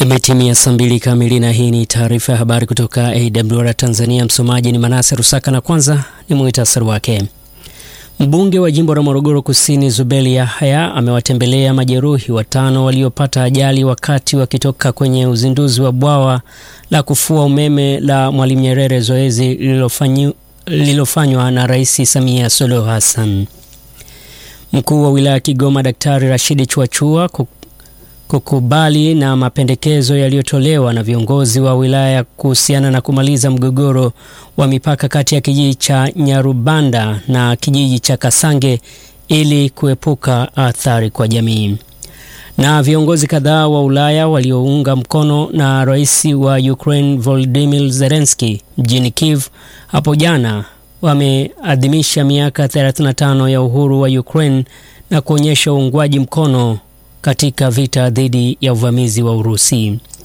Imetimia saa mbili kamili na hii ni taarifa ya habari kutoka AWR Tanzania. Msomaji ni Manase Rusaka na kwanza ni muhtasari wake. Mbunge wa jimbo la Morogoro Kusini Zubeli Yahya amewatembelea majeruhi watano waliopata ajali wakati wakitoka kwenye uzinduzi wa bwawa la kufua umeme la Mwalimu Nyerere, zoezi lililofanywa na Rais Samia Suluhu Hassan. Mkuu wa wilaya ya Kigoma Daktari Rashidi Chuachua kukubali na mapendekezo yaliyotolewa na viongozi wa wilaya kuhusiana na kumaliza mgogoro wa mipaka kati ya kijiji cha Nyarubanda na kijiji cha Kasange ili kuepuka athari kwa jamii. Na viongozi kadhaa wa Ulaya waliounga mkono na rais wa Ukraine Volodymyr Zelensky mjini Kiev hapo jana wameadhimisha miaka 35 ya uhuru wa Ukraine na kuonyesha uungwaji mkono katika vita dhidi ya uvamizi wa Urusi.